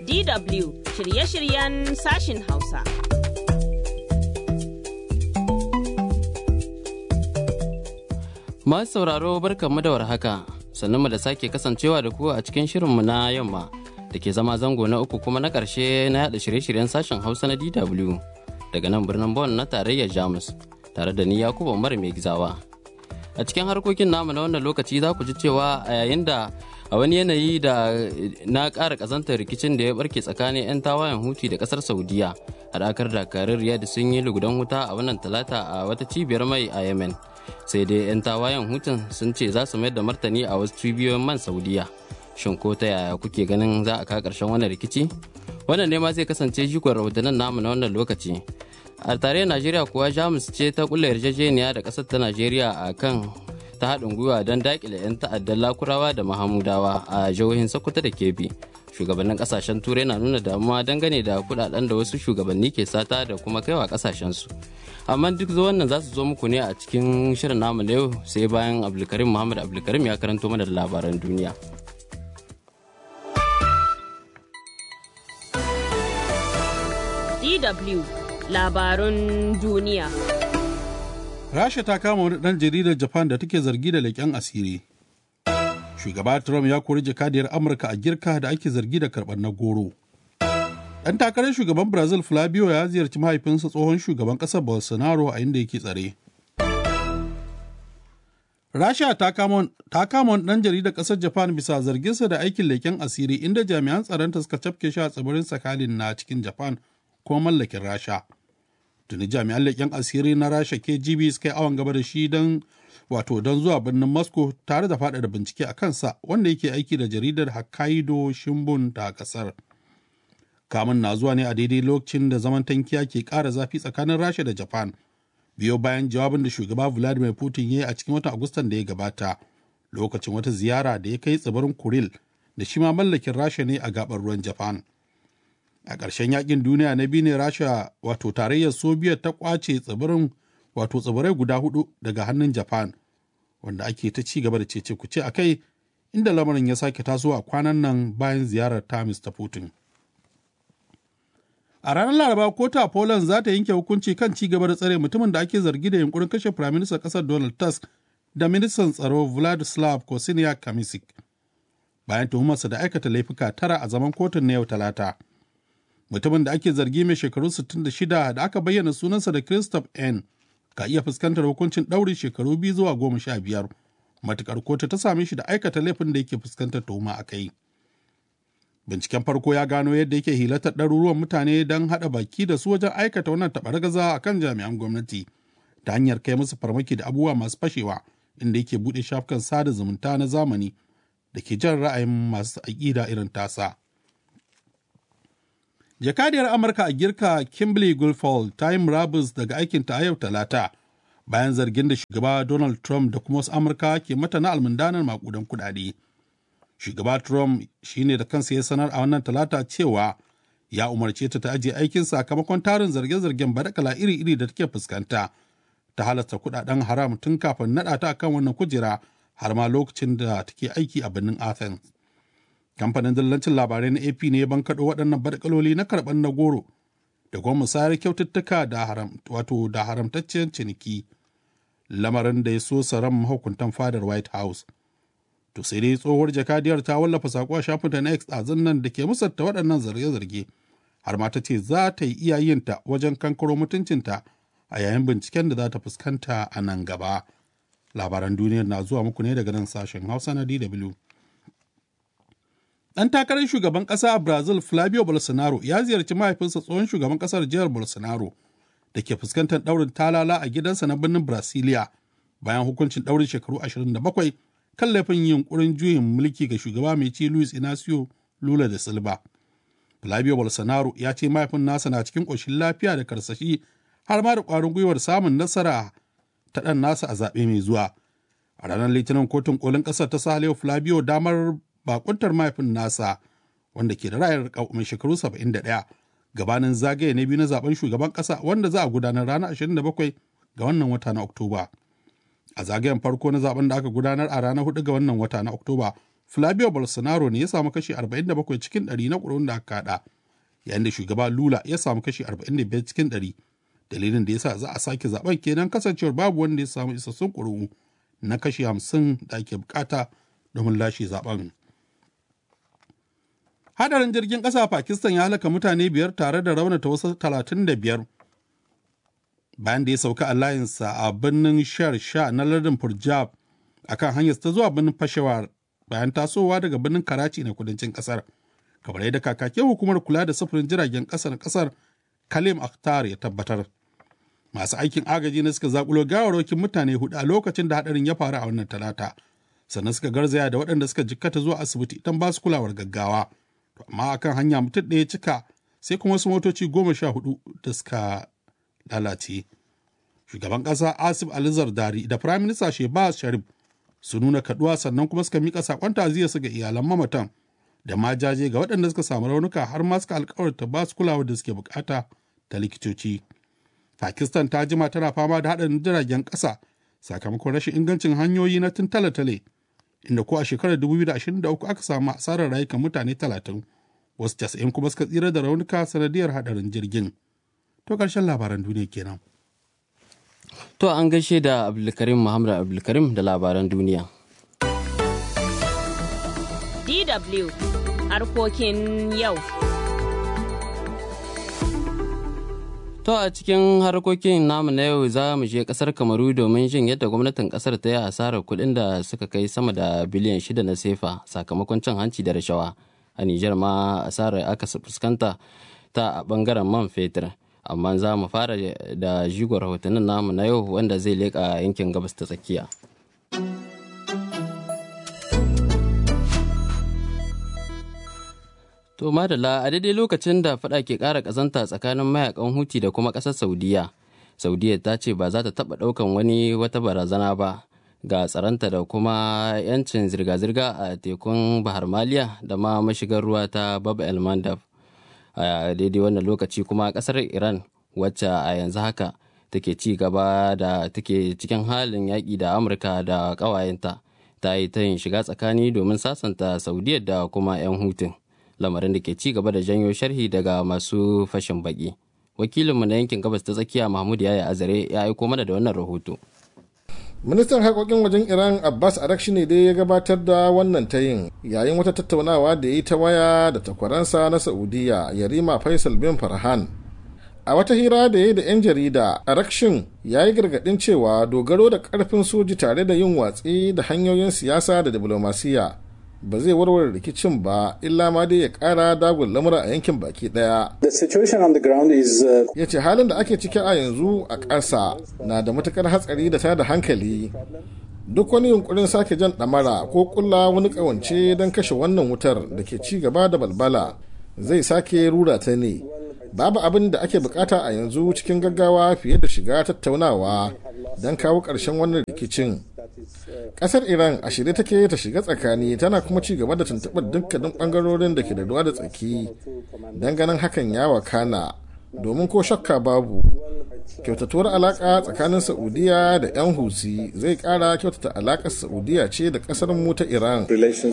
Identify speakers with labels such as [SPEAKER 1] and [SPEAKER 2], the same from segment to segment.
[SPEAKER 1] DW shirye-shiryen sashin Hausa.
[SPEAKER 2] Masu sauraro barkanmu da warhaka, sannan mu da sake kasancewa da ku a cikin shirinmu na yamma da ke zama zango na uku kuma na ƙarshe na yada shirye-shiryen sashen Hausa na DW daga nan birnin Bonn na tarayyar Jamus tare da ni Yakubu Umar mai gizawa. A cikin harkokin namu na wannan lokaci za ku ji cewa a yayin da a wani yanayi da na ƙara ƙazantar rikicin da ya barke tsakanin 'yan tawayen huti da ƙasar saudiya haɗakar dakarun riyad sun yi lugudan wuta a wannan talata a wata cibiyar mai a yemen sai dai 'yan tawayen hutun sun ce za su mayar da martani a wasu cibiyoyin man saudiya shin ko ta yaya kuke ganin za a kawo ƙarshen wannan rikici wannan ne ma zai kasance jikon rahotannin namu na wannan lokaci a tarayyar najeriya kuwa jamus ce ta kulla yarjejeniya da ƙasar ta najeriya a kan ta haɗin gwiwa don daƙile 'yan ta'addar lakurawa da mahamudawa a jihohin sokoto da kebbi shugabannin ƙasashen turai na nuna damuwa dangane da kuɗaɗen da wasu shugabanni ke sata da kuma kaiwa ƙasashensu amma duk wannan za su zo muku ne a cikin shirin namu na yau sai bayan abdulkarim muhammad abdulkarim ya karanto mana da labaran duniya
[SPEAKER 1] DW labarun duniya.
[SPEAKER 3] Rasha ta kama wani ɗan jaridar Japan da take zargi da leƙen asiri. Shugaba Trump ya kori jakadiyar Amurka a girka da ake zargi da karɓar na goro. Ɗan takarar shugaban Brazil Flavio ya ziyarci mahaifinsa tsohon shugaban ƙasar Bolsonaro a inda yake tsare. Rasha ta kama wani ɗan jaridar ƙasar Japan bisa zarginsa da aikin leƙen asiri inda jami'an tsaronta suka cafke shi a tsibirin Sakhalin na cikin Japan ko mallakin Rasha. tuni jami'an leƙen asiri na rasha kgb suka yi awon gaba da shi don wato don zuwa birnin moscow tare da faɗaɗa bincike a kansa wanda yake aiki da jaridar hokkaido shimbun ta ƙasar kamun na zuwa ne a daidai lokacin da zaman tankiya ke ƙara zafi tsakanin rasha da japan biyo bayan jawabin da shugaba vladimir putin ya yi a cikin watan agustan da ya gabata lokacin wata ziyara da ya kai tsibirin kuril da shi ma mallakin rasha ne a gabar ruwan japan a ƙarshen yakin duniya na biyu ne rasha wato tarayyar soviet ta kwace tsibirin wato tsibirai guda hudu daga hannun japan wanda ake ta ci gaba da cece kuce a kai inda lamarin ya sake tasowa kwanan nan bayan ziyarar ta mr putin a ranar laraba kota poland za ta yanke hukunci kan ci gaba da tsare mutumin da ake zargi da yunkurin kashe firaministan ƙasar donald tusk da ministan tsaro vladislav kosiniak kamisik bayan tuhumarsa da aikata laifuka tara a zaman kotun na yau talata mutumin da ake zargi mai shekaru 66 da aka bayyana sunansa da Christoph N. ka iya fuskantar hukuncin ɗaurin shekaru biyu zuwa goma sha biyar matukar kotu ta same shi da aikata laifin da yake fuskantar tuhuma a kai. Binciken farko ya gano yadda yake hilatar ɗaruruwan mutane don haɗa baki da su wajen aikata wannan taɓargaza a kan jami'an gwamnati ta hanyar kai musu farmaki da abubuwa masu fashewa inda yake buɗe shafukan sada zumunta na zamani da ke jan ra'ayin masu aƙida irin tasa. jakadiyar amurka a girka kimberly guilfoyle ta yi murabus daga aikinta a yau talata bayan zargin da shugaba donald trump da kuma wasu amurka ke mata na almundanar makudan kudade shugaba trump shine da kansa ya sanar a wannan talata cewa ya umarce ta ta ajiye aikin sakamakon tarin zarge-zargen badakala iri-iri da take fuskanta ta halasta kudaden haram tun kafin naɗa ta akan wannan kujera har ma lokacin da take aiki a birnin athens kamfanin dillancin labarai na ap ne ban kaɗo waɗannan barkaloli na karɓar na goro da kuma musayar kyaututtuka da haram wato da haramtaccen ciniki lamarin da ya so saran mahukuntan fadar white house to sai dai tsohuwar jakadiyar ta wallafa sako a shafinta na x ɗazun nan da ke musanta waɗannan zarge-zarge har ma ta ce za ta yi iyayenta wajen kankaro mutuncinta a yayin binciken da za ta fuskanta a nan gaba labaran duniyar na zuwa muku ne daga nan sashen hausa na dw Ɗan takarar shugaban ƙasa a Brazil Flavio Bolsonaro ya ziyarci mahaifinsa tsohon shugaban ƙasar jihar Bolsonaro da ke fuskantar ɗaurin talala a gidansa na birnin Brasilia bayan hukuncin ɗaurin shekaru 27 kan laifin yunkurin juyin mulki ga shugaba mai ci Luis Inacio Lula da Silva. Flavio Bolsonaro ya ce mahaifin nasa na cikin ƙoshin lafiya da karsashi har ma da ƙwarin gwiwar samun nasara ta ɗan nasa a zaɓe mai zuwa. A ranar Litinin kotun kolin ƙasar ta sa Flavio damar bakuntar mahaifin nasa wanda ke da ra'ayar mai shekaru 71 gabanin zagaye na biyu na zaben shugaban kasa wanda za a gudanar ranar 27 ga wannan wata na oktoba a zagayen farko na zaben da aka gudanar a ranar 4 ga wannan wata na oktoba Flavio Bolsonaro ne ya samu kashi 47 cikin 100 na ƙuri'un da aka kaɗa, yayin da shugaba Lula ya samu kashi 45 cikin 100. Dalilin da ya sa za a sake zaben kenan kasancewar babu wanda ya samu isassun ƙuri'u na kashi 50 da ake bukata domin lashe zaben. Hadarin jirgin ƙasa Pakistan ya halaka mutane biyar tare da raunata wasu 35 bayan da ya sauka a layinsa a birnin Sher Shah na lardin Punjab akan hanyar ta zuwa birnin Peshawar bayan tasowa daga birnin Karachi na kudancin kasar. Kamar yadda kakakin hukumar kula da sufurin jiragen ƙasar kasar Kalim Akhtar ya tabbatar. Masu aikin agaji na suka zakulo gawarwakin mutane hudu a lokacin da hadarin ya faru a wannan talata. Sannan suka garzaya da waɗanda suka jikkata zuwa asibiti don ba su kulawar gaggawa. Amma akan hanya mutum ɗaya cika sai kuma wasu motoci goma sha hudu da suka lalace. Shugaban ƙasa Asif Ali Zardari da Firayim Minista Shehbaz Sharif su nuna kaduwa sannan kuma suka mika sakon su ga iyalan mamatan da ma jaje ga waɗanda suka samu raunuka har ma suka alkawarta ba su kulawar da suke bukata ta likitoci. Pakistan ta jima tana fama da haɗarin jiragen ƙasa sakamakon rashin ingancin hanyoyi na tun tale-tale inda ko a shekarar 2023 aka samu asarar rayukan mutane 30 wasu 90 kuma suka tsira da raunuka sanadiyar haɗarin jirgin. To ƙarshen labaran duniya kenan.
[SPEAKER 2] To an gaishe da Abdulkarim Muhammad Abdulkarim da labaran duniya.
[SPEAKER 1] DW harkokin yau.
[SPEAKER 2] To a cikin harkokin namu na yau za mu je kasar Kamaru domin jin yadda gwamnatin kasar ta yi asarar kuɗin da suka kai sama da biliyan shida na sefa sakamakon cin hanci da rashawa. A Nijar ma asarar aka fuskanta ta a bangaren man fetur. amma za mu fara da jigon rahotannin namu na yau wanda zai leƙa yankin gabas ta tsakiya. To madalla a daidai lokacin da fada ke ƙara ƙazanta tsakanin mayakan huti da kuma ƙasar Saudiya. Saudiya ta ce ba za ta taɓa ɗaukan wani wata barazana ba ga tsaranta da kuma 'yancin zirga-zirga a tekun Bahar Maliya da ma mashigar ruwa ta Bab El Mandab. a daidai wannan lokaci kuma kasar iran wacce a yanzu haka take ci gaba da take cikin halin yaƙi da amurka da ƙawayenta ta yi ta yin shiga tsakani domin sasanta saudiya da kuma 'yan hutun lamarin da ke ci gaba da janyo sharhi daga masu fashin baki wakilinmu na yankin gabas ta tsakiya mahmud yaya azare ya aiko mana da wannan rahoto
[SPEAKER 4] ministan harkokin wajen iran abbas arakshi ne dai ya gabatar da wannan tayin yayin wata tattaunawa da ya yi ta waya da takwaransa na saudiya yarima faisal bin farhan a wata hira da ya yi da 'yan jarida arakshin ya yi gargadin cewa dogaro da karfin soji tare da yin watsi da hanyoyin siyasa da diplomasiya ba zai warware rikicin ba illa ma dai ya kara dagun lamura a yankin baki daya. Ya ce halin da ake ciki a yanzu a ƙasa na da matukar hatsari da tada hankali. Duk wani yunkurin sake jan ɗamara ko ƙulla wani ƙawance don kashe wannan wutar da ke ci gaba da balbala zai sake rura ta ne. Babu abin da ake bukata a yanzu cikin gaggawa fiye da shiga tattaunawa don kawo ƙarshen wannan rikicin. kasar iran a shirye take ta shiga tsakani tana kuma ci gaba da tuntuɓar dukkanin ɓangarorin da ke da ruwa da tsaki don ganin hakan ya wakana domin ko shakka babu kyautatuwar alaƙa tsakanin saudiya da 'yan husi zai ƙara kyautata alaƙar saudiya ce da ƙasar mu ta iran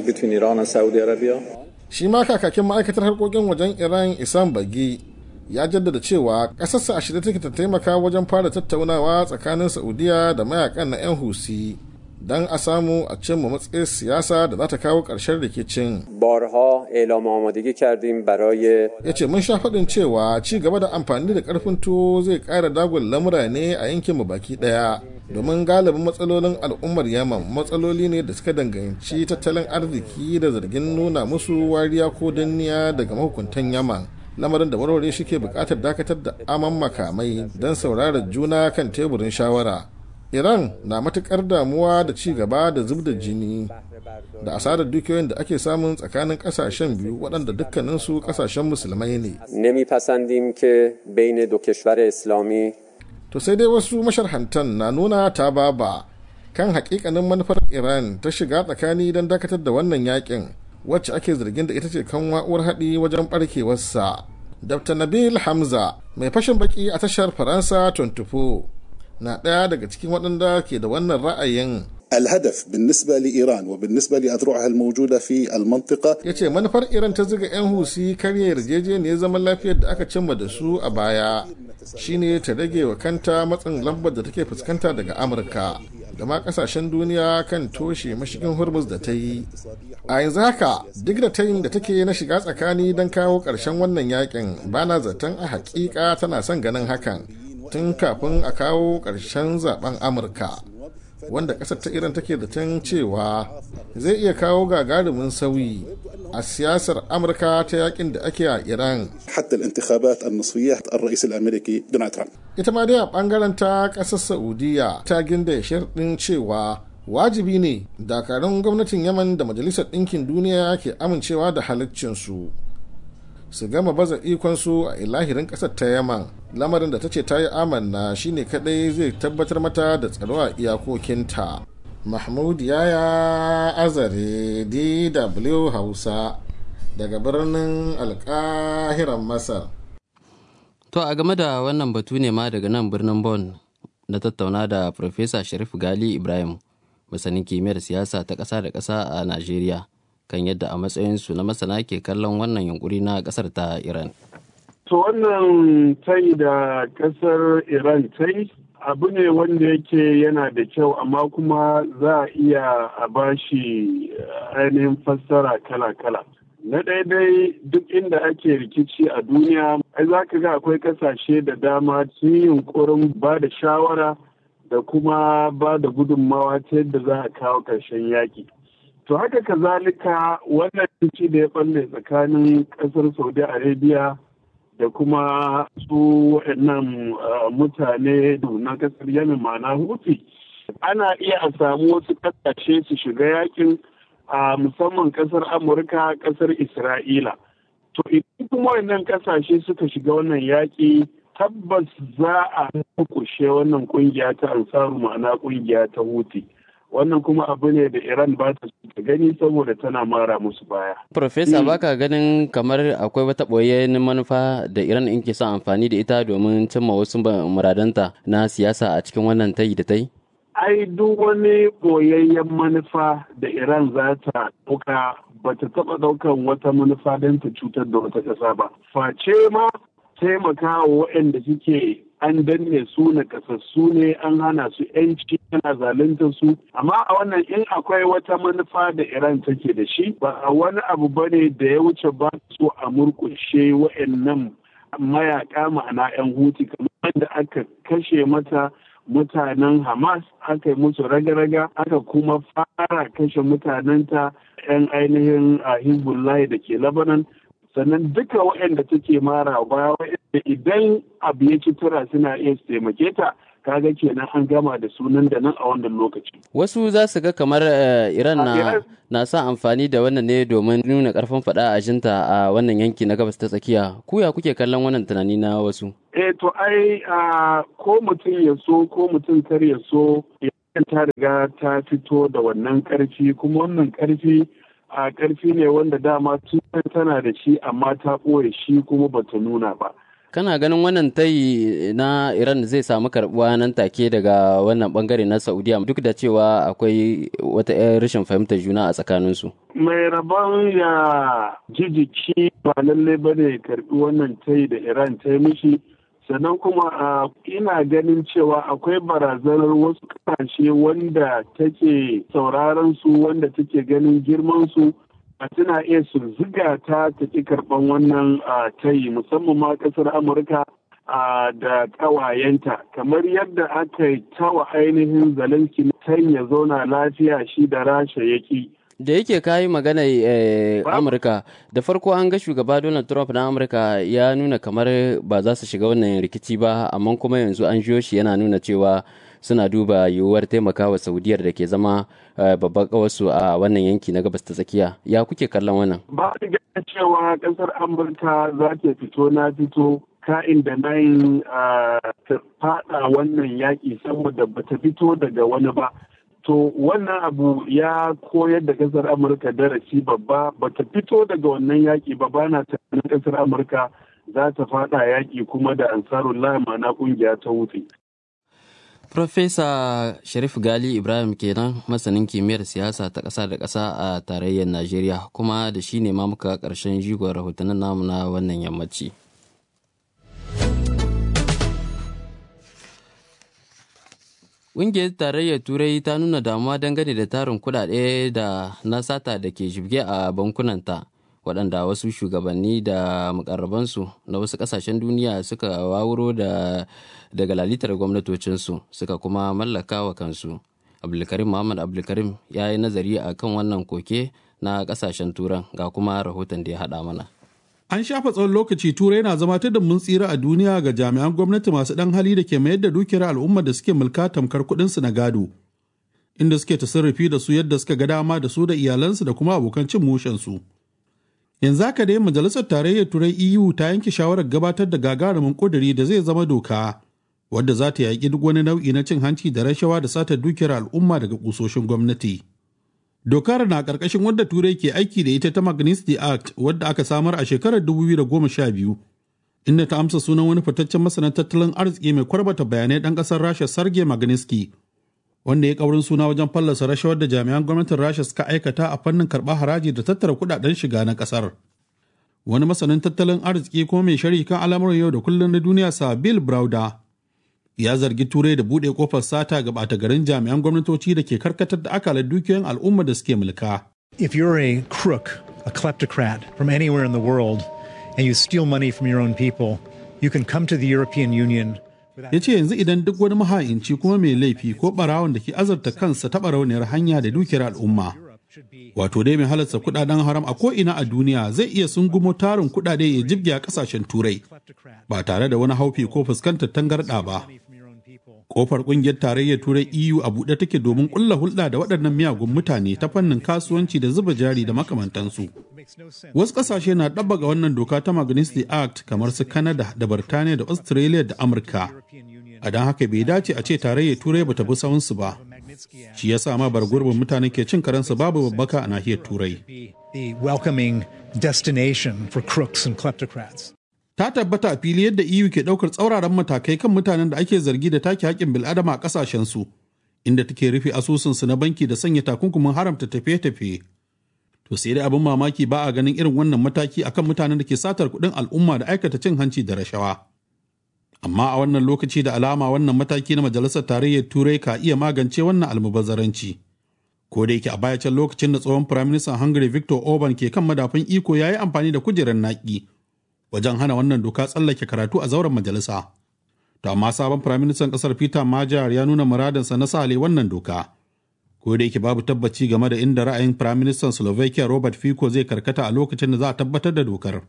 [SPEAKER 4] shi ma kakakin ma'aikatar harkokin wajen iran isan bagi ya jaddada cewa ƙasarsa a shirye take ta taimaka wajen fara tattaunawa tsakanin saudiya da mayakan na 'yan husi don a samu a cimma matsayin siyasa da za ta kawo ƙarshen rikicin.
[SPEAKER 5] barha elam amadagi kardim baraye
[SPEAKER 4] ya ce mun sha faɗin cewa ci gaba da amfani da ƙarfin tuwo zai ƙara dagun lamura ne a yankinmu baki ɗaya domin galibin matsalolin al'ummar yaman matsaloli ne da suka danganci tattalin arziki da zargin nuna musu wariya ko danniya daga mahukuntan yaman lamarin da warware shi ke buƙatar dakatar da aman makamai don saurara juna kan teburin shawara iran na matukar damuwa da ci gaba da zub da jini da asarar dukiyoyin da ake samun tsakanin kasashen biyu waɗanda dukkaninsu kasashen musulmai ne
[SPEAKER 5] نمیپسندیم که بین دو کشور اسلامی
[SPEAKER 4] to sai dai wasu masharhantan na nuna ta baba kan hakikanin manufar iran ta shiga tsakani don dakatar da wannan yakin wacce ake zargin da ita ce kan wa'uwar haɗi wajen ɓarkewarsa dr nabil hamza mai fashin baki a tashar faransa 24 na ɗaya daga cikin waɗanda ke da wannan ra'ayin
[SPEAKER 6] الهدف بالنسبة لإيران وبالنسبة لأذرعها الموجودة في المنطقة
[SPEAKER 4] ya ce manufar iran ta ziga 'yan husi karya yarjejeniyar zaman lafiyar da aka cimma da su a baya shine ta rage wa kanta matsin lambar da take fuskanta daga amurka da ma kasashen duniya kan toshe mashigin hormuz da ta yi a yanzu haka duk da tayin da take na shiga tsakani don kawo ƙarshen wannan yakin bana zaton a hakika tana son ganin hakan tun kafin a kawo ƙarshen zaben amurka wanda ƙasar ta iran take zaton cewa zai iya kawo gagarumin sauyi a siyasar amurka ta yakin da ake a iran
[SPEAKER 6] حتى الانتخابات النصفية الرئيس الأمريكي دونالد ترامب
[SPEAKER 4] ita ma dai a bangaren ta ƙasar saudiya ta ginda sharɗin cewa wajibi ne dakarun gwamnatin yaman da majalisar ɗinkin duniya ke amincewa da halaccinsu su gama baza ikonsu a ilahirin ƙasar ta yaman lamarin da ta ce ta yi amanna shine kadai zai tabbatar mata da tsaro a iyakokinta mahmud yaya azare dw hausa daga birnin alkahiran masar
[SPEAKER 2] To a game da wannan batu ne ma daga nan birnin Bonn na tattauna da Profesa Sharif Gali Ibrahim, masanin kimiyyar siyasa ta ƙasa da ƙasa a Najeriya, kan yadda a matsayinsu na masana ke kallon wannan yunkuri na ƙasar ta Iran.
[SPEAKER 7] To wannan tai da ƙasar Iran tai abu ne wanda yake yana da kyau amma kuma za a iya a bashi ainihin fassara kala-kala. Na daidai duk inda ake rikici a duniya, ai za ka ga akwai kasashe da dama sun yi yunkurin ba da shawara da kuma ba da gudunmawa ta yadda za a kawo ƙarshen yaƙi. To haka kazalika wannan rikici da ya balle tsakanin ƙasar Saudi Arabia da kuma su waɗannan mutane na ƙasar Yemen ma'ana Houthi. Ana iya a samu wasu ƙasashe su shiga yakin a musamman kasar amurka kasar isra'ila to idan kuma wannan kasashe suka shiga wannan yaƙi tabbas za a kushe wannan kungiya ta ansaru ma'ana kungiya ta huti wannan kuma abu ne da iran ba ta ta gani saboda tana mara musu baya
[SPEAKER 2] Profesa baka ganin kamar akwai wata ɓoyayyen manufa da Iran in ke son amfani da ita domin cimma wasu muradanta na siyasa a cikin wannan tayi da tai?
[SPEAKER 7] ai duk wani boyayyen manufa da iran za ta ɗauka ba ta taɓa ɗaukan wata manufa don ta cutar da wata ƙasa ba face ma taimaka wa waɗanda suke an danne su na kasassu ne an hana su yanci ana zalunta su amma a wannan in akwai wata manufa da iran take da shi ba a wani abu bane da ya wuce ba su a murkushe waɗannan mayaka ma'ana 'yan huti kamar da aka kashe mata mutanen Hamas aka yi musu raga-raga aka kuma fara kashe mutanenta 'yan ainihin a Hezbollah da ke Lebanon sannan duka waɗanda take mara baya waɗanda idan abu ya ci tura suna iya su taimake ta kaga kenan an gama da sunan da nan a wannan lokaci.
[SPEAKER 2] Wasu za su ga kamar Iran na, na sa amfani da wannan ne domin nuna karfin faɗa a jinta a wannan yanki na gabas ta tsakiya. Kuya kuke kallon wannan tunani na wasu?
[SPEAKER 7] Eh to ai ko mutum ya so ko mutum kar ya so ta riga ta fito da wannan karfi kuma wannan karfi a karfi ne wanda dama tun tana da shi amma ta ɓoye shi kuma bata nuna ba.
[SPEAKER 2] kana ganin wannan tayi na iran zai samu karbuwa nan take daga wannan bangare na saudiya duk da cewa akwai wata rashin fahimtar juna a tsakaninsu
[SPEAKER 7] mai rabon ya jijiki ba lalle ba ne karbi wannan tayi da iran ta yi mishi sannan kuma ina ganin cewa akwai barazanar wasu kasashe wanda take sauraron su wanda take ganin girman su tana iya su ziga ta ta ki karɓan wannan tayi musamman ma ƙasar amurka da ƙawayenta kamar yadda aka yi tawa ainihin zelensky ta ya zauna lafiya shi da rasha yaki
[SPEAKER 2] da yake kayi magana amurka da farko an ga shugaba donald trump na amurka ya nuna kamar ba za su shiga wannan rikici ba amma kuma yanzu an shi yana nuna cewa suna duba yiwuwar taimakawa saudiyar da ke zama babban kawarsu a wannan yanki na gabas ta tsakiya ya kuke kallon wannan
[SPEAKER 7] ba da ganin cewa kasar amurka za ta fito na fito ka'in da nayin ta fada wannan yaƙi saboda ba ta fito daga wani ba to wannan abu ya koyar da kasar amurka darasi babba ba ta fito daga wannan yaƙi ba ba na tunanin kasar amurka za ta fada yaƙi kuma da ansarullah ma'ana ƙungiya ta wuce
[SPEAKER 2] Profesa Sharif Gali Ibrahim kenan masanin kimiyyar siyasa ta ƙasa da ƙasa a tarayyar Najeriya kuma da shi ne ma muka ƙarshen jigon rahotannin namu na wannan yammaci. Ƙungiyar tarayyar Turai ta nuna damuwa dangane da tarin kuɗaɗe da na sata da ke jibge a bankunanta. waɗanda wasu shugabanni da mukarrabansu na wasu ƙasashen duniya suka wawuro da daga lalitar gwamnatocinsu suka kuma mallaka wa kansu abdulkarim muhammad abdulkarim ya yi nazari a kan wannan koke na ƙasashen turan ga kuma rahoton da ya haɗa mana
[SPEAKER 3] An shafa tsawon lokaci turai na zama ta mun tsira a duniya ga jami'an gwamnati masu ɗan hali da ke mayar da dukiyar al'ummar da suke mulka tamkar kuɗinsu na gado inda suke tasarrufi da su yadda suka ga dama da su da iyalansu da kuma abokan cin mushensu. yanzu haka dai majalisar tarayyar turai eu ta yanke shawarar gabatar da gagarumin kuduri da zai zama doka wadda za ta yaƙi duk wani nau'i na cin hanci da rashawa da satar dukiyar al'umma daga kusoshin gwamnati dokar na ƙarƙashin wadda turai ke aiki da ita ta magnitsky act wadda aka samar a shekarar 2012 inda ta amsa sunan wani fitaccen masanin tattalin arziki mai kwarbata bayanai ɗan ƙasar rasha sarge magnitsky wanda ya kaurin suna wajen fallasa rashawar da jami'an gwamnatin rasha suka aikata a fannin karɓar haraji da tattara kudaden shiga na ƙasar wani masanin tattalin arziki kuma mai shari kan al'amuran yau da kullum na duniya sa bill browder ya zargi turai da buɗe kofar sata ga ɓata garin jami'an gwamnatoci da ke karkatar da akalar dukiyoyin al'umma da suke mulka
[SPEAKER 8] If you're a crook, a kleptocrat from anywhere in the world, and you steal money from your own people, you can come to the European Union
[SPEAKER 3] ya ce yanzu idan duk wani maha'inci kuma mai laifi ko barawon da ke azarta kansa taɓa rauniyar hanya da dukiyar al'umma wato dai mai halarta kudaden haram a ko'ina a duniya zai iya sungumo tarin kudade ya jibge a kasashen turai ba tare da wani haufi ko fuskantar tangarɗa ba kofar kungiyar tarayyar turai eu a buɗe take domin ƙulla hulɗa da waɗannan miyagun mutane ta fannin kasuwanci da zuba jari da makamantansu wasu ƙasashe na ɗabbaga wannan doka ta magnitsky act kamar su canada da birtaniya da australia da amurka a don haka bai dace a ce tarayyar turai bata bi sawunsu ba shi ya sa ma bar gurbin mutane ke cin karensu babu babbaka a nahiyar turai
[SPEAKER 8] the welcoming destination for crooks and kleptocrats.
[SPEAKER 3] ta tabbata a fili yadda EU ke ɗaukar tsauraran matakai kan mutanen da ake zargi da take haƙƙin bil'adama a ƙasashensu, inda take rufe asusunsu na banki da sanya takunkumin haramta tafiye-tafiye. To sai dai abin mamaki ba a ganin irin wannan mataki akan mutanen da ke satar kuɗin al'umma da aikata cin hanci da rashawa. Amma a wannan lokaci da alama wannan mataki na Majalisar Tarayyar Turai ka iya magance wannan almubazzaranci. Ko da yake a baya can lokacin da tsohon Firaministan Hungary Victor Orban ke kan madafin iko ya yi amfani da kujerar naƙi. wajen hana wannan doka tsallake karatu a zauren majalisa. To amma sabon firaministan ƙasar Peter Majar ya nuna muradinsa na sale wannan doka. Ko da yake babu tabbaci game da inda ra'ayin firaministan Slovakia Robert Fico zai karkata a lokacin da za a tabbatar da dokar.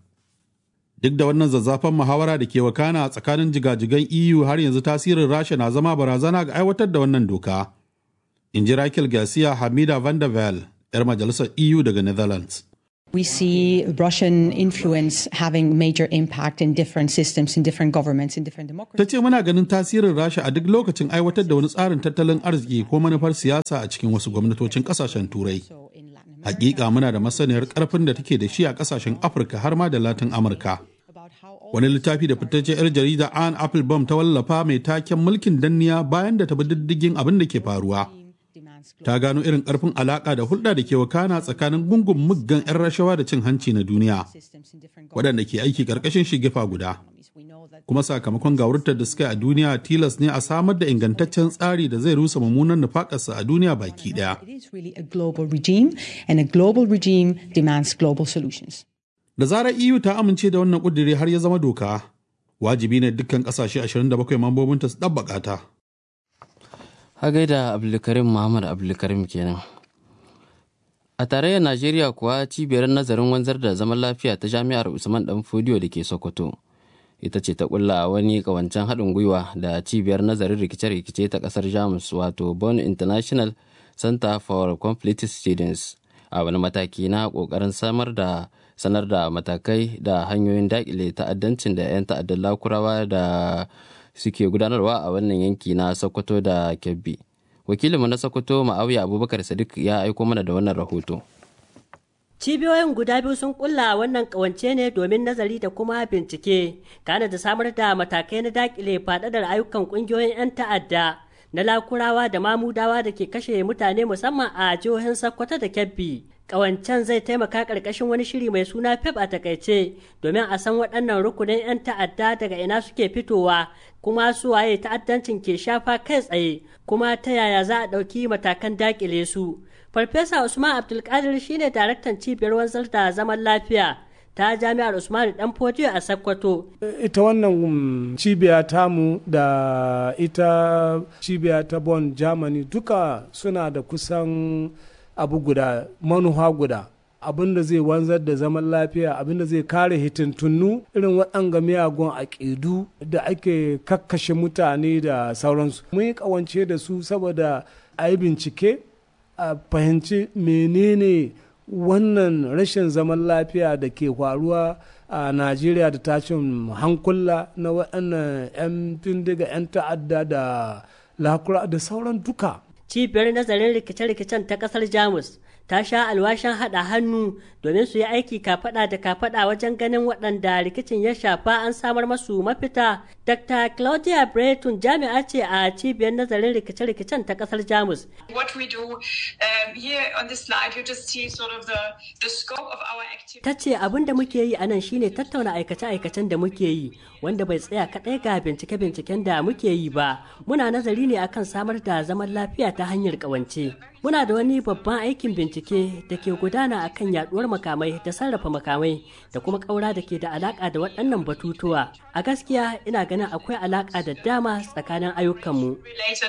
[SPEAKER 3] Duk da wannan zazzafan muhawara da ke wakana a tsakanin jigajigan EU har yanzu tasirin Rasha na zama barazana ga aiwatar da wannan doka. In ji Raquel Garcia Hamida van der Vel, 'yar majalisar EU daga Netherlands.
[SPEAKER 9] We see Russian influence having major impact in different systems, in different governments, in different
[SPEAKER 3] Ta
[SPEAKER 9] democracies.
[SPEAKER 3] ce muna ganin tasirin Rasha a duk lokacin aiwatar da wani tsarin tattalin arziki ko manufar siyasa a cikin wasu gwamnatocin kasashen Turai. Hakika muna da masaniyar karfin da take da shi a kasashen Afirka har ma da Latin Amurka. Wani littafi da fitaccen 'yar jarida Anne Applebaum ta wallafa mai taken mulkin danniya bayan da ta bi diddigin abin da ke faruwa. Ta gano irin karfin alaka da hulɗa da ke wakana tsakanin gungun muggan 'yan rashawa da cin hanci na duniya, waɗanda ke aiki ƙarƙashin shigifa guda. kuma sakamakon gawurtar da suka yi a duniya tilas ne a samar da ingantaccen tsari da zai rusa mummunan nufakarsa a duniya baki daya.
[SPEAKER 9] It is really a global regime, and a global regime demands global solutions.
[SPEAKER 3] Da zarar EU ta amince da wannan ƙudiri har ya zama doka, wajibi ne dukkan ƙasashe 27 mambobinta su ɗabbaƙa ta.
[SPEAKER 2] Ha gaida Abdulkarim Muhammad Abdulkarim kenan. A tarayyar Najeriya kuwa cibiyar nazarin wanzar da zaman lafiya ta Jami'ar Usman Dan Fodiyo da ke Sokoto. Ita ce ta kulla wani kawancen haɗin gwiwa da cibiyar nazarin rikice-rikice ta ƙasar Jamus wato Bonn International Center for Conflict Students a wani mataki na ƙoƙarin samar da sanar da matakai da hanyoyin daƙile ta'addancin da 'yan ta'addan lakurawa da suke gudanarwa a wannan yanki na Sokoto da Kebbi. Wakilinmu na Sokoto Ma'awiya Abubakar Sadiq ya aiko mana da wannan rahoto.
[SPEAKER 10] Cibiyoyin guda biyu sun kulla wannan kawance ne domin nazari da kuma bincike, kana da samar da matakai na dakile faɗaɗar ayyukan ƙungiyoyin 'yan ta'adda na lakurawa da mamudawa da ke kashe mutane musamman a jihohin Sokoto da Kebbi. Ƙawancen zai taimaka ƙarƙashin wani shiri mai suna PEP a takaice domin a san waɗannan rukunin 'yan ta'adda daga ina suke fitowa kuma su waye ta'addancin ke shafa kai tsaye kuma ta yaya za a ɗauki matakan daƙile su. Farfesa Usman Abdulkadir shine daraktan cibiyar wanzar da zaman lafiya ta jami'ar Usman Dan Fodiyo a Sokoto.
[SPEAKER 11] Ita wannan cibiya tamu da ita cibiya ta Bonn Germany duka suna da kusan abu guda manuha guda. abin da zai wanzar da zaman lafiya abin da zai kare hitintunnu irin waɗanga miyagun aƙidu da ake kakkashe mutane da sauransu mun yi ƙawance da su saboda a yi bincike a fahimci menene wannan rashin zaman lafiya da ke faruwa a najeriya da tashin hankula na waɗannan 'yan bindiga 'yan ta'adda da lakura da sauran duka
[SPEAKER 10] cibiyar nazarin rikice-rikicen ta ƙasar jamus ta sha alwashin haɗa hannu domin su yi aiki kafaɗa da kafaɗa wajen ganin waɗanda rikicin ya shafa an samar masu mafita. Dr. Claudia Breton jami'a ce a cibiyar nazarin rikice-rikicen ta ƙasar Jamus.
[SPEAKER 12] What we do um, here on this slide, you just see sort of the, the scope of our activity.
[SPEAKER 10] Ta ce abin da muke yi a nan shine tattauna aikace-aikacen da muke yi wanda bai tsaya kaɗai ga bincike-binciken da muke yi ba. Muna nazari ne akan samar da zaman lafiya ta hanyar ƙawance. Muna da wani babban aikin bincike da ke gudana a kan yaduwar makamai da sarrafa makamai da kuma ƙaura da ke da alaƙa da waɗannan batutuwa. A gaskiya ina ganin akwai alaƙa da dama tsakanin ayyukanmu.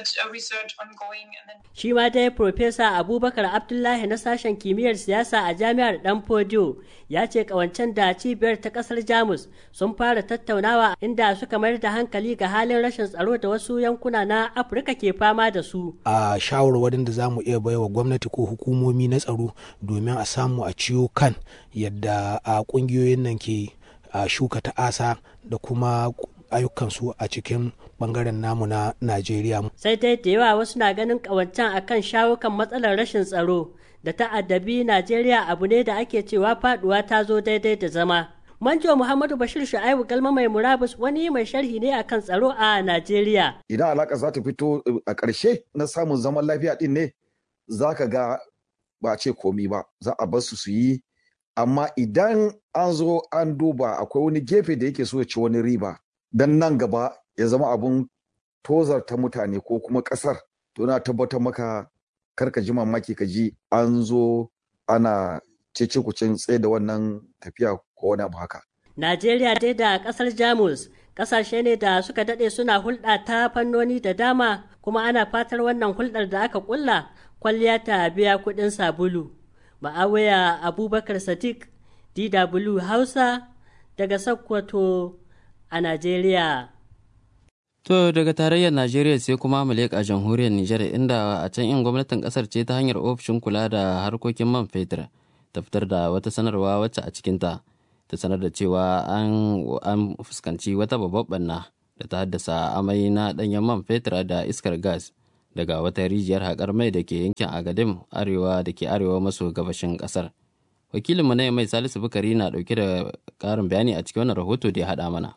[SPEAKER 10] Shi ma dai Profesa Abubakar Abdullahi na sashen kimiyyar siyasa a jami'ar Dan Fodiyo ya ce ƙawancen da cibiyar ta ƙasar Jamus sun fara tattaunawa inda suka mayar da hankali ga halin rashin tsaro da wasu yankuna na Afirka ke fama da su.
[SPEAKER 13] A shawarwarin da za mu iya baiwa gwamnati ko hukumomi na tsaro domin a samu a ciyo kan yadda a kungiyoyin nan ke shuka ta'asa da kuma ayyukansu a cikin bangaren namu na Najeriya.
[SPEAKER 10] Sai dai da yawa wasu na ganin kawancan akan shawo kan matsalar rashin tsaro da ta'addabi Najeriya abu ne da ake cewa faduwa ta zo daidai da zama. Manjo Muhammadu Bashir Shu'aibu Galma mai murabus wani mai sharhi ne akan tsaro a Najeriya.
[SPEAKER 14] Idan alaka za ta fito a ƙarshe na samun zaman lafiya din ne za ka ga ba ce komi ba za a bar su su yi amma idan an zo an duba akwai wani gefe da yake so ya ci wani riba don nan gaba ya zama abun tozarta mutane ko kuma ƙasar to na tabbatar maka karka ji mamaki ka ji an zo ana cece kucin tsaye da wannan tafiya ko wani abu haka.
[SPEAKER 10] Najeriya dai da ƙasar Jamus ƙasashe ne da suka daɗe suna hulɗa ta fannoni da dama kuma ana fatar wannan hulɗar da aka ƙulla kwalliya ta biya kuɗin sabulu. Ma'awaya Abubakar Sadiq, DW Hausa, daga Sokoto a Najeriya.
[SPEAKER 2] To daga tarayyar Najeriya sai kuma mu leƙa jamhuriyar Nijar inda a can in gwamnatin ƙasar ce ta hanyar ofishin kula da harkokin man fetur ta fitar da wata sanarwa wacce a cikinta ta sanar da cewa an fuskanci wata babbar ɓanna da ta haddasa amai na ɗanyen man fetur da iskar gas. daga wata rijiyar haƙar mai da ke yankin agadim arewa da ke arewa maso gabashin ƙasar wakilinmu na mai salisu bukari na ɗauke da ƙarin bayani a cikin wannan rahoto da ya haɗa mana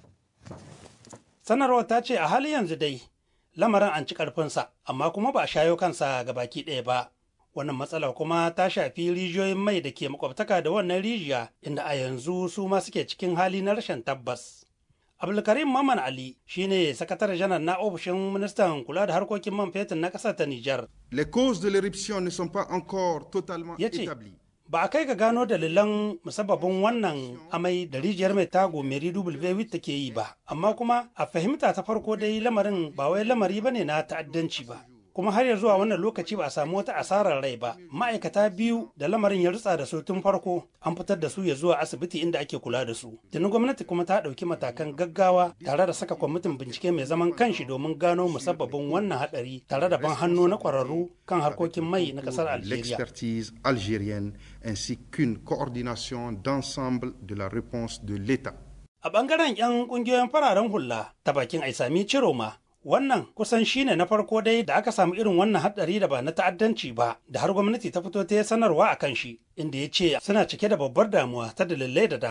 [SPEAKER 15] sanarwar ta ce a hali yanzu dai lamarin an ci ƙarfinsa amma kuma ba a shayo kansa ga baki ɗaya ba wannan matsalar kuma ta shafi rijiyoyin mai da ke makwabtaka da wannan rijiya inda a yanzu su ma suke cikin hali na rashin tabbas Abdulkarim Maman Ali shine sakataren janar na ofishin ministan kula da harkokin man fetur na ƙasar ta Nijar.
[SPEAKER 16] Les causes de l'éruption ne sont pas encore totalement
[SPEAKER 15] Yace,
[SPEAKER 16] établies.
[SPEAKER 15] Ba a kai ga gano dalilan musabbabin wannan amai da rijiyar mai tago Mary W take yi ba, amma kuma a fahimta ta farko dai lamarin ba wai lamari bane na ta'addanci ba. kuma har ya zuwa wannan lokaci ba a samu wata asarar rai ba ma'aikata biyu da lamarin ya rutsa da su tun farko an fitar da su ya zuwa asibiti inda ake kula da su tuni gwamnati kuma ta ɗauki matakan gaggawa tare da saka kwamitin bincike mai zaman kanshi domin gano musabbabin wannan hadari tare da ban hannu na kwararru kan harkokin mai na kasar algeria
[SPEAKER 16] L'expertise algérienne ainsi qu'une coordination d'ensemble de la réponse de l'État.
[SPEAKER 15] a bangaren 'yan kungiyoyin fararen hula ta bakin aisami ciroma wannan kusan shine na farko dai da aka samu irin wannan hadari da ba na ta'addanci ba da har gwamnati ta fito ta yi sanarwa a kan shi inda ya ce suna cike da babbar damuwa ta dalilai da dama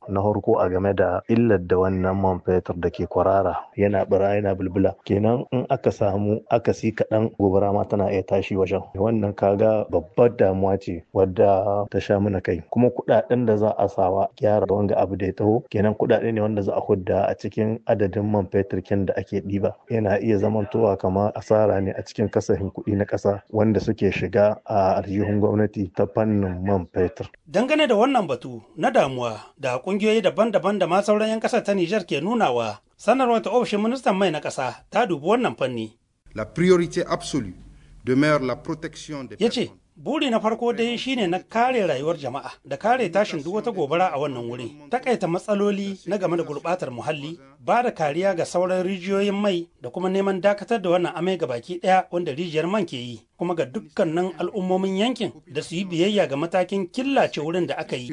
[SPEAKER 17] na farko a game da illar da wannan man fetur da ke kwarara yana bira yana bulbula kenan in aka samu akasi kaɗan gobara ma tana iya tashi wajen wannan kaga babbar damuwa ce wadda ta sha mana kai kuma kuɗaɗen da za a sawa gyara wanga abu da ya taho kenan kuɗaɗe ne wanda za a hudda a cikin adadin man fetur kin da ake ɗiba yana iya zamantowa kamar asara ne a cikin kasafin kuɗi na ƙasa wanda suke shiga a aljihun gwamnati ta fannin man fetur.
[SPEAKER 15] Dangane da wannan batu na damuwa da ƙungiyoyi daban-daban da ma sauran 'yan ƙasar ta Nijar ke nunawa, sanarwar ta ofishin ministan mai na ƙasa ta dubi wannan fanni.
[SPEAKER 16] La priorité absolue demeure la protection des
[SPEAKER 15] Ya ce, buri na farko dai shine na kare rayuwar jama'a da kare tashin duk wata gobara a wannan wuri takaita matsaloli na game da gurbatar muhalli ba da kariya ga sauran rijiyoyin mai da kuma neman dakatar da wannan amai ga baki daya wanda rijiyar man ke yi kuma ga dukkanin al'ummomin yankin da su yi biyayya ga matakin killace wurin da aka yi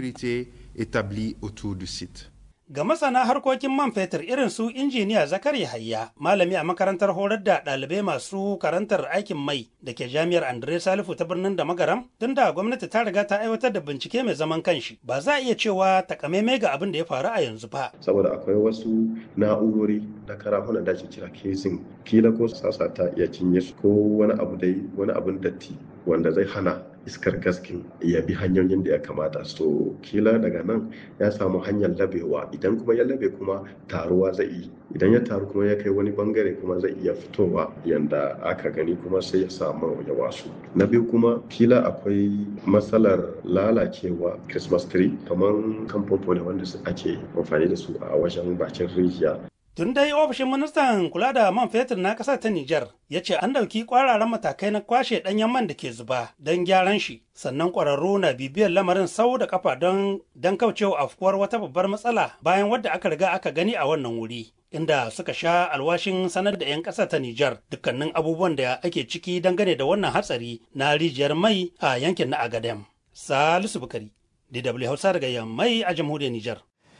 [SPEAKER 16] établi autour du site.
[SPEAKER 15] Ga masana harkokin man fetur irin su injiniya Zakari Hayya, malami a makarantar horar da ɗalibai masu karantar aikin mai da ke jami'ar Andre Salifu ta birnin da magaram, tun da gwamnati ta riga ta aiwatar da bincike mai zaman kanshi. Ba za a iya cewa takamaimai ga abin da ya faru a yanzu ba.
[SPEAKER 18] Saboda akwai wasu na'urori da karafunan da ake kira kesin, kila ko sasa ta iya cinye su ko wani abu dai wani abun datti wanda zai hana iskar gaskin ya bi hanyoyin da ya kamata so kila daga nan ya samu hanyar labewa idan kuma ya labe kuma taruwa zai yi idan ya taru kuma ya kai wani bangare kuma zai iya fitowa yanda aka gani kuma sai ya samu ya wasu na biyu kuma kila akwai matsalar lalacewa christmas tree kamar kamfofo ne wanda ake amfani da su a wajen bakin rijiya
[SPEAKER 15] Tun dai ofishin ministan kula da man fetur na ƙasar ta Nijar ya ce an ɗauki ƙwararan matakai na kwashe ɗanyen man da ke zuba don gyaran shi, sannan ƙwararru na bibiyar lamarin sau da kafa don don kaucewa afkuwar wata babbar matsala bayan wadda aka riga aka gani a wannan wuri. Inda suka sha alwashin sanar da 'yan ƙasar ta Nijar dukkanin abubuwan da ake ciki dangane da wannan hatsari na rijiyar mai a yankin na Agadem. Salisu Bukari, DW Hausa daga Yammai a jamhuriyar Nijar.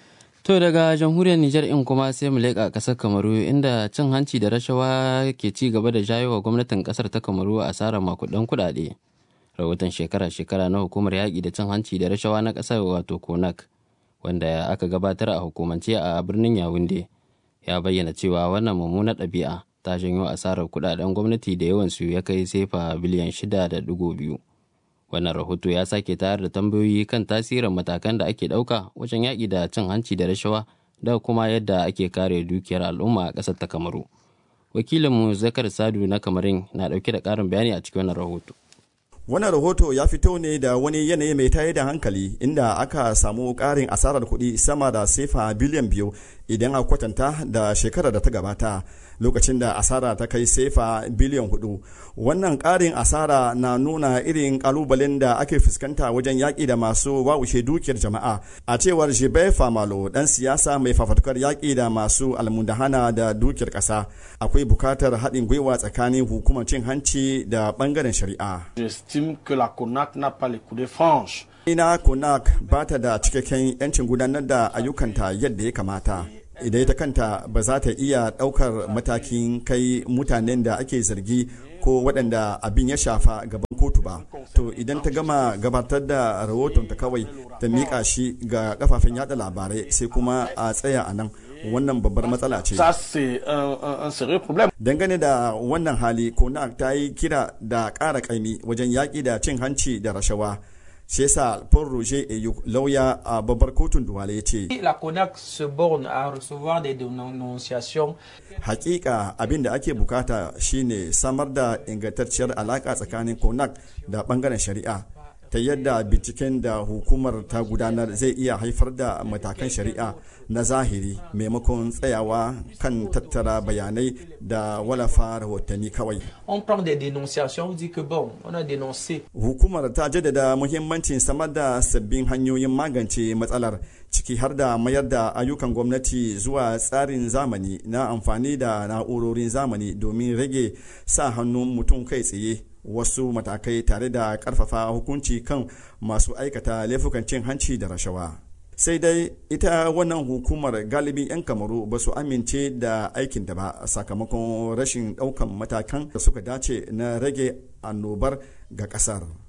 [SPEAKER 2] To daga jamhuriyar Nijar in kuma sai mu leƙa ƙasar Kamaru inda cin hanci da rashawa ke ci gaba da jayo wa gwamnatin ƙasar ta Kamaru asarar makudan kuɗaɗe. Rahoton shekara-shekara na hukumar yaƙi da cin hanci da rashawa na ƙasar wato Konak wanda aka gabatar a hukumance a birnin Yawunde ya bayyana cewa wannan mummunar ɗabi'a ta janyo asarar kuɗaɗen gwamnati da yawansu ya kai sefa biliyan shida da ɗigo biyu. wannan rahoto ya sake tayar da tambayoyi kan tasirin matakan da ake ɗauka wajen yaƙi da cin hanci da rashawa da kuma yadda ake kare dukiyar al'umma a ƙasar ta kamaru wakilinmu zakar sadu na kamarin na ɗauke da ƙarin bayani a cikin wannan rahoto
[SPEAKER 19] wannan rahoto ya fito ne da wani yanayi mai tayar da hankali inda aka samu ƙarin asarar kuɗi sama da sefa biliyan biyu idan a kwatanta da shekarar da ta gabata lokacin da asara ta kai sefa biliyan hudu wannan ƙarin asara na nuna irin ƙalubalen da ake fuskanta wajen yaƙi da masu wawushe dukiyar jama'a a cewar jibe famalo ɗan siyasa mai fafatukar yaƙi da masu almundahana da dukiyar ƙasa akwai bukatar haɗin gwiwa tsakanin hukumar cin hanci da ɓangaren shari'a
[SPEAKER 20] J'estime que la CONAC n'a pas les coups de franche.
[SPEAKER 19] ina konak ba ta da cikakken 'yancin gudanar da ayyukanta yadda ya kamata idan ita kanta ba za ta iya ɗaukar matakin kai mutanen da ake zargi ko waɗanda abin ya shafa gaban kotu ba to idan ta gama gabatar da rahoton ta kawai ta miƙa shi ga kafafen yada labarai sai kuma a tsaya a nan wannan babbar matsala ce
[SPEAKER 20] Ça, c'est un, un- un sérieux problème.
[SPEAKER 19] dangane da wannan hali konak ta yi kira da ƙara ƙaimi wajen yaƙi da cin hanci da rashawa shi yasa paul roger eyuk lauya a babbar kotun duwale ya ce
[SPEAKER 21] La CONAC se borne à recevoir des dénonciations.
[SPEAKER 19] hakika abin da ake bukata shine samar da ingantacciyar alaka tsakanin konak da bangaren shari'a ta yadda binciken da hukumar ta gudanar zai iya haifar da matakan shari'a na zahiri maimakon tsayawa kan tattara bayanai da walafa rahotanni kawai
[SPEAKER 21] On prend des dénonciations, on dit que bon, on a dénoncé.
[SPEAKER 19] hukumar ta jaddada muhimmancin samar da sabbin hanyoyin magance matsalar ciki har da mayar da ayyukan gwamnati zuwa tsarin zamani na amfani da na'urorin zamani domin rage sa hannun mutum kai tsaye wasu matakai tare da karfafa hukunci kan masu aikata laifukan cin hanci da rashawa sai dai ita wannan hukumar galibin 'yan kamaru ba su amince da aikin da ba sakamakon rashin daukan matakan da suka dace na rage annobar ga kasar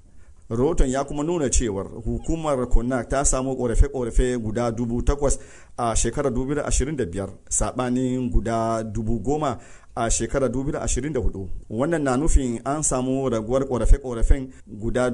[SPEAKER 19] rahoton ya kuma nuna cewar hukumar konak ta samu korafe-korafe guda dubu takwas a shekarar 2025 sabanin guda dubu goma a shekarar 2024 wannan na nufin an samu raguwar korafe-korafen guda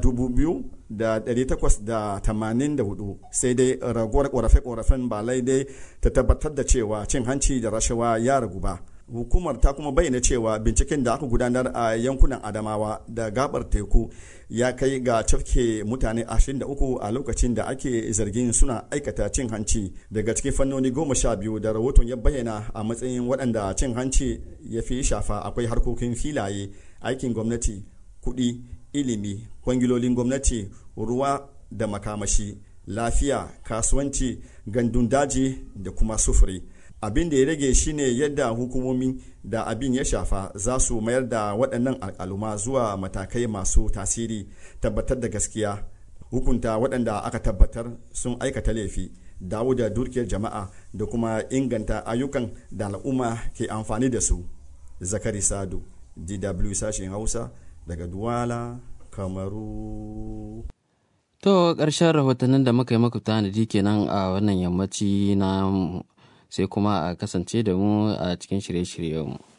[SPEAKER 19] 2,884 sai dai raguwar korafe-korafen ba laidai ta tabbatar da cewa cin hanci da rashawa ya ragu ba hukumar ta kuma bayyana cewa binciken da aka gudanar a yankunan adamawa da gabar teku ya kai ga cafke mutane 23 a lokacin da ake zargin suna aikata cin hanci daga cikin fannoni goma sha biyu da rahoton ya bayyana a matsayin waɗanda cin hanci ya fi shafa akwai harkokin filaye aikin gwamnati kuɗi ilimi kwangilolin gwamnati ruwa da makamashi lafiya kasuwanci gandun daji da kuma sufuri abin da ya rage shine yadda hukumomi da abin ya shafa za su mayar da waɗannan al'aluma zuwa matakai masu tasiri tabbatar da gaskiya hukunta waɗanda aka tabbatar sun aikata laifi dawo da dukiyar jama'a da kuma inganta ayyukan da al'umma ke amfani da su zakari sadu dw sashen hausa daga duwala kamaru
[SPEAKER 2] to ƙarshen rahotannin da muka yi maku tanadi kenan a wannan yammaci na sai kuma a kasance da mu a cikin shirye-shiryenmu.